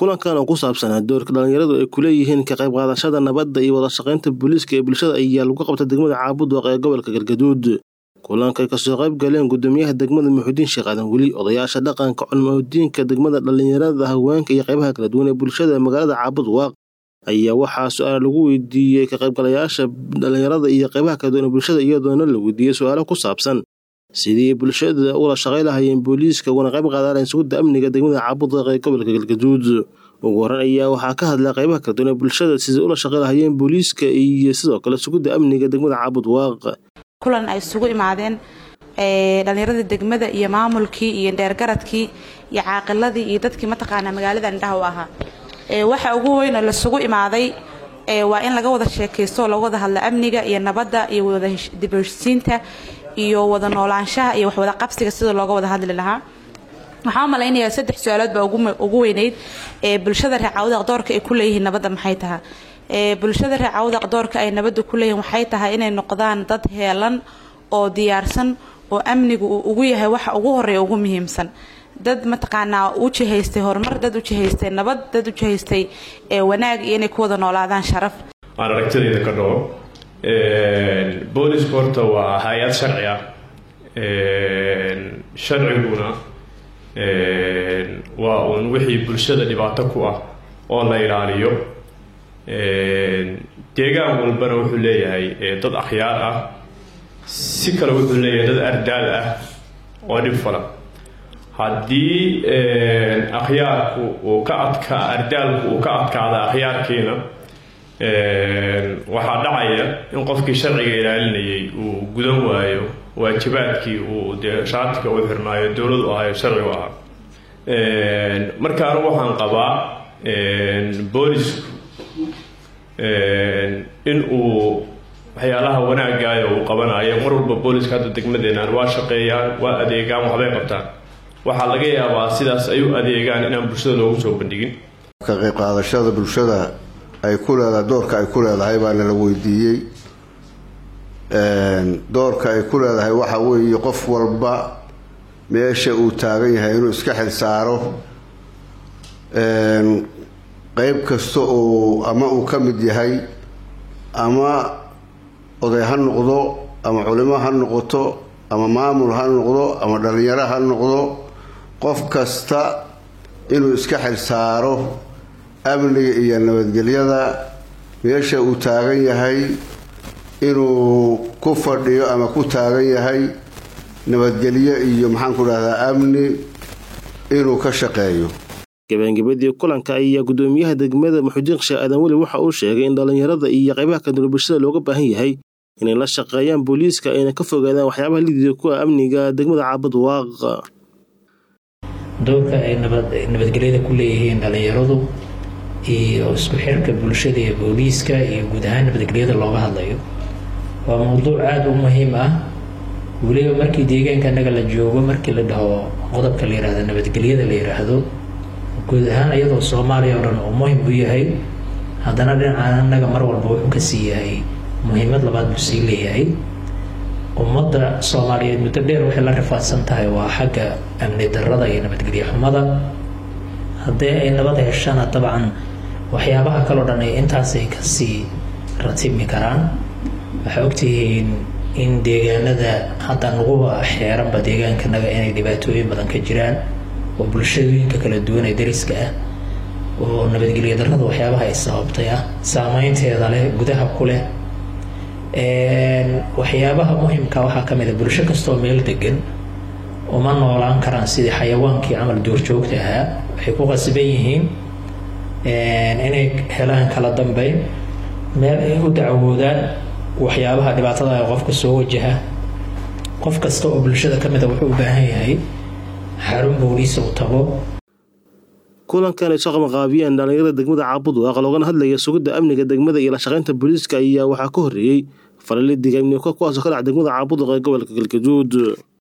kulankan oo ku saabsanaa doorka dhalinyaradu ay kuleeyihiin ka qayb qaadashada nabadda iyo wada shaqaynta booliiska ee bulshada ayaa lagu qabta degmada caabudwaq ee gobolka galgaduud kulankay kasoo qayb galeen gudoomiyaha degmada muxudiin sheekh aadan weli odayaasha dhaqanka culmadiinka degmada dhalinyarada haweenka iyo qaybaha kala duwan ee bulshada magaalada caabudwaaq ayaa waxaa su-aal lagu weydiiyey ka qaybgalayaasha dhalinyarada iyo qaybaha kala duwan ee bulshada iyadoona la weydiiyey su-aalo ku saabsan sidii bulshada ula shaqay lahayeen booliiska ugana qayb qaadanayn sugidda amniga degmada caabudwaq ee gobolka galgaduud ugu horan ayaa waxaa ka hadlay qaybaha kala duwan ee bulshada sidii ula shaqay lahayeen booliiska iyo sidoo kale sugidda amniga degmada caabudwaaq kulan ay isugu imaadeen dhallinyaradii degmada iyo maamulkii iyo dheergaradkii iyo caaqiladii iyo dadkii mataqaanaa magaalada indhaha u ahaa waxa ugu weyn oo lasugu imaaday waa in laga wada sheekaysto oo laga wada hadlo amniga iyo nabadda iyo wada dibheshiisiinta iyo wada noolaanshaha iyo waxwada qabsiga sida looga wada hadli lahaa waxaan u malaynayaa saddex su-aalood baa ugu weyneyd ee bulshada reer caawdaq doorka ay ku leeyihiin nabadda maxay tahay bulshada reer caawdaq doorka ay nabadda ku leeyihiin waxay tahay inay noqdaan dad heelan oo diyaarsan oo amnigu uu ugu yahay waxa ugu horeeya ugu muhiimsan dad mataqaanaa u jihaystay horumar dad u jihaystay nabad dad u jihaystay wanaag iyo inay ku wada noolaadaan sharaf aan aragtidayda ka dhaho boolisku horta waa hay-ad sharci ah sharciguna waa uun wixii bulshada dhibaato ku ah oo la ilaaliyo deegaan walbana wuxuu leeyahay dad akhyaar ah si kale wuxuu leeyahay dad ardaal ah oo dhib falan haddii akhyaarku uu ka adka ardaalku uu ka adkaada akhyaarkiina waxaa dhacaya in qofkii sharciga ilaalinayay uu gudan waayo waajibaadkii uu dee shaatiga u xirnaayo dowladu ahayo sharcigu ahaa markaanu waxaan qabaa boolisku in uu waxyaalaha wanaagaayo uu qabanayo mar walba booliska hadda degmadeenaan waa shaqeeyaan waa adeegaan waxbay qabtaan waxaa laga yaabaa sidaas ay u adeegaan inaan bulshada loogu soo bandhigin ka qayb qaadashada bulshada ay ku leedahay doorka ay ku leedahay baana la weydiiyey doorka ay ku leedahay waxa weeye qof walba meesha uu taagan yahay inuu iska xil saaro qeyb kasta oo ama uu ka mid yahay ama oday ha noqdo ama culimo ha noqoto ama maamul ha noqdo ama dhalinyaro ha noqdo qof kasta inuu iska xil saaro amniga iyo nabadgelyada meesha uu taagan yahay inuu ku fadhiyo ama ku taagan yahay nabadgelyo iyo maxaanku dhahdaa amni inuu ka shaqeeyo gabagabadii kulanka ayaa gudoomiyaha degmada muxudiin sheekh aadan weli waxa uu sheegay in dhalinyarada iyo qaybaha kadula bulshada looga baahan yahay inay la shaqeeyaan booliiska ayna ka fogaadaan waxyaabaha lidiida kuwa amniga degmada caabudwaaq doorka ay nabadgelyada ku leeyihiin dhalinyaradu iyo isku xirka bulshada iyo booliiska iyo guud ahaan nabadgelyada looga hadlayo waa mowduuc aada u muhiim ah weliba markii deegaanka anaga la joogo markii la dhaho qodobka la yihahdo nabadgelyada la yiraahdo guud ahaan iyadoo soomaaliya oo dhan uu muhim u yahay haddana dhinacan anaga mar walba wuxuu kasii yahay muhiimad labaad buu sii leeyahay ummadda soomaaliyeed muddo dheer waxay la rifaadsan tahay waa xagga amni darada iyo nabadgelyo xumada haddii ay nabad heshana dabcan waxyaabaha kaleo dhan ay intaasay kasii ratibmi karaan waxaa ogtihiin in deegaanada hadda naguba xeeranba deegaankanaga inay dhibaatooyin badan ka jiraan oo bulshooyinka kala duwan ee dariska ah oo nabadgelyo darada waxyaabaha ay sababtay ah saameynteeda leh gudaha ku leh waxyaabaha muhimka waxaa ka mid a bulsho kastoo meel degan uma noolaan karaan sidii xayawaankii camal duurjoogta ahaa waxay ku qasban yihiin inay helaan kala dambeyn meel ay u dacwoodaan waxyaabaha dhibaatada ee qofka soo wajaha qof kasta oo bulshada ka mid a wuxuu u baahan yahay xarun booliis uu tago kulankan ay soo qabanqaabiyeen dhalinyarada degmada caabudwaaq loogana hadlaya sugidda amniga degmada iyo la shaqaynta booliiska ayaa waxaa ka horreeyey falali digaamnimo kuwaasoo ka dhaca degmada caabudwaaq ee gobolka galgaduud